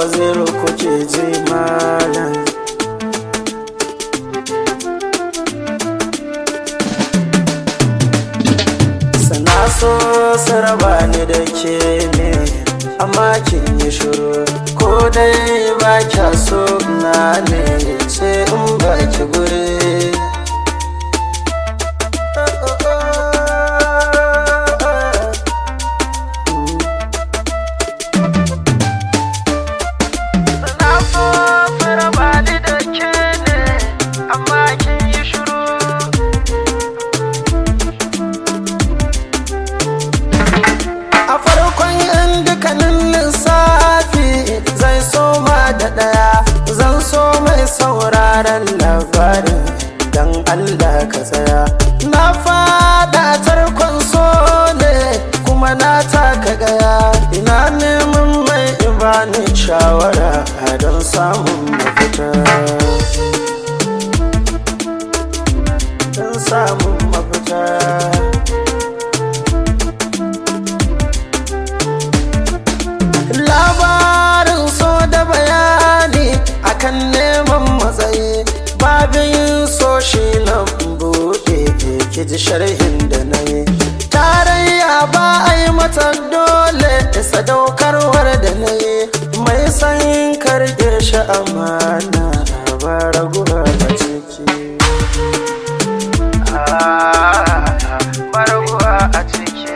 waziru kuke ji malam sana so saraba ni da ke ne amma kin yi shiru ko dai ba kya so na ne ce in ba ki guri Sana so saraba ni da ke ne amma kin yi shiru A farkon yan dukkanin lissafi zai soma da ɗaya zan so mai sauraron labarin don Allah ka tsaya. Na fada tarkon so ne kuma na taka gaya ina neman mai ibani shawara don samun mafita. Don samun mafita. labarin so da bayani akan neman matsayi babin so shi na buɗe ki ji sharhin da na yi tarayya ba a yi mata dole sadaukarwar da na yi mai san karge shi amana ba raguwa a ciki ba raguwa a ciki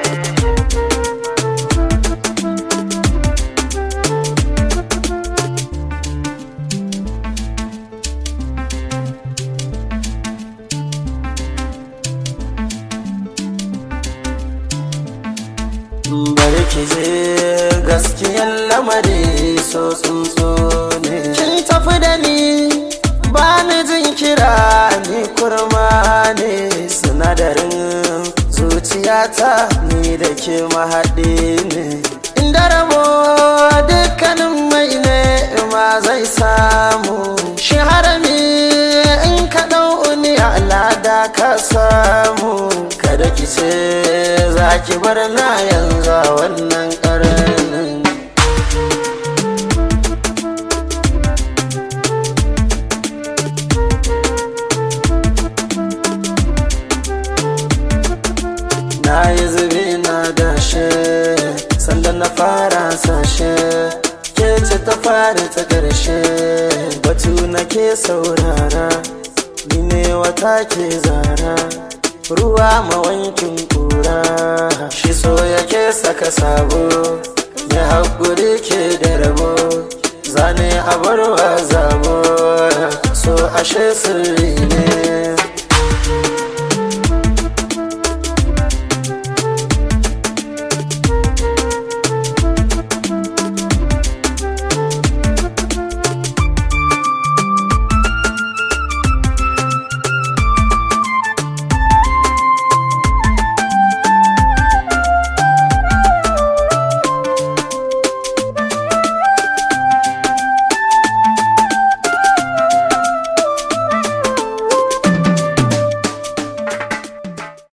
bari ki je gaskiyan lamari so tsuntsu ne kin tafi da ni ba ni jin kira ni kurma ne sinadarin zuciyata ni da ke mahaɗi ne inda rabo dukkanin mai ne ma zai samu shi harami in ka ɗau ni alada ka samu kada ki ce za ki bar na yanzu a wannan ƙaranin na yi zubi na dashe sanda na fara sashe ke ce ta fara ta ƙarshe batu na ke saurara ni ne wata ke zara ruwa mawankin kura shi so yake saka sabo ya haƙuri ke da rabo zane a barwa zabo so ashe sirri ne